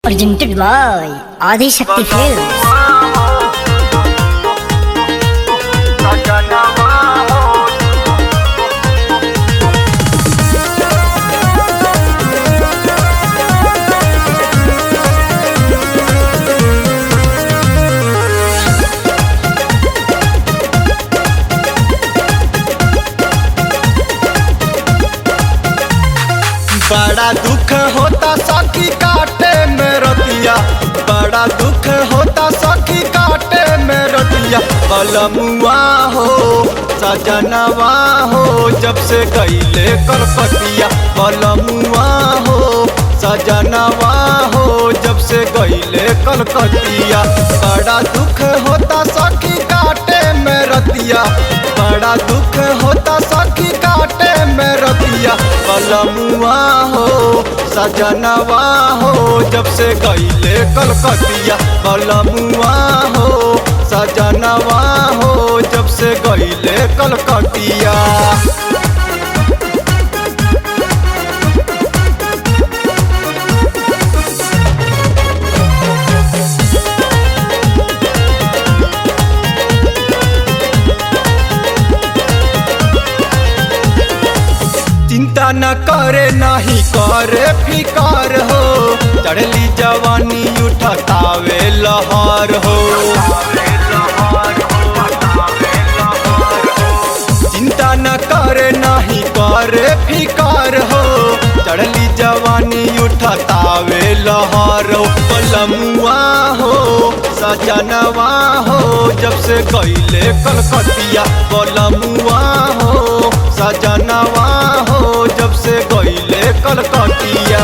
presented by Adi Shakti Films. बड़ा दुख होता सखी काटे में रतिया बड़ा दुख होता सखी काटे में रतिया बलमुआ हो सजनवा हो जब से गईले कलकतिया बलमुआ हो सजनवा हो जब से गईले कलकतिया बड़ा दुख होता सखी काटे में रतिया बड़ा दुख होता सखी काटे में रतिया बलमुआ हो सजनवा हो जब से गईले कलकतिया बलमुआ हो सजनवा हो जब से गईले कलकतिया चिंता न करे नहीं करे फिकार हो चढ़ली जवानी उठतावे लहर हो चिंता न करे नहीं करे फिकार हो चढ़ली जवानी उठतावे लहर हो पलमुआ हो सजनवा हो जब से गईले कलकतिया पलमुआ हो सजनवा हो जब से गईले कलकतिया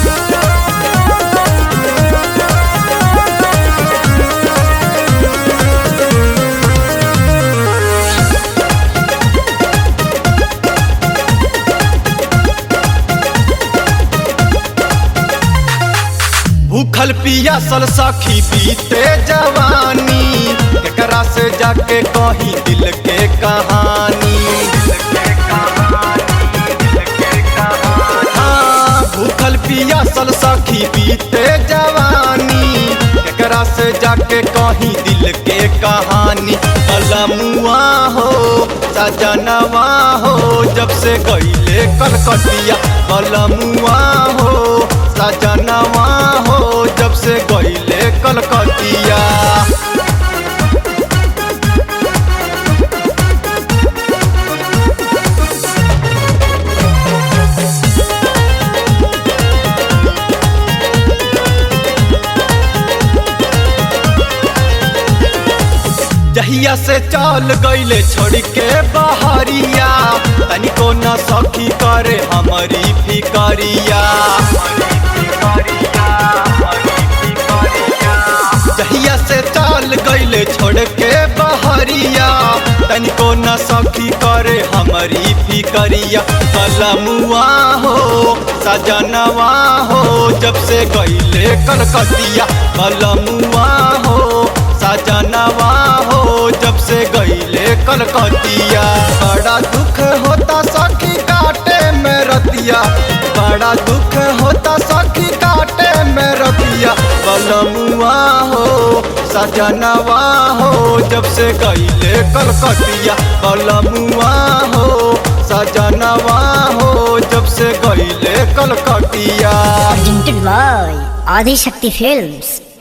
भूखल पियासल सखी बीते जवानी एकरा से जाके कहीं दिल के कहानी हाँ, भूखल पियासल सखी बीते जवानी एकरा से जाके कहीं दिल के कहानी अलमुआ हो सजनवा हो जब से गईले कलकतिया बलमुआ हो सजनवा हो जब से गईले कलकतिया जहिया से चल गईले छोड़ के बहरिया तनिको न सखी करे हमारी फिकरिया जहिया से चल गईले छोड़ के बहरिया तनिको न सखी करे हमारी फिकरिया कलमुआ हो सजनवा हो जब से गईले कलकतिया कलमुआ हो सजनवा हो जब से गईले कलकतिया बड़ा दुख होता सखी काटे में रतिया बड़ा दुख होता सखी काटे में रतिया बलमुआ हो सजनवा हो जब से गईले कलकतिया बलमुआ हो सजनवा हो जब से गईले कलकतिया Presented by Adi Shakti Films.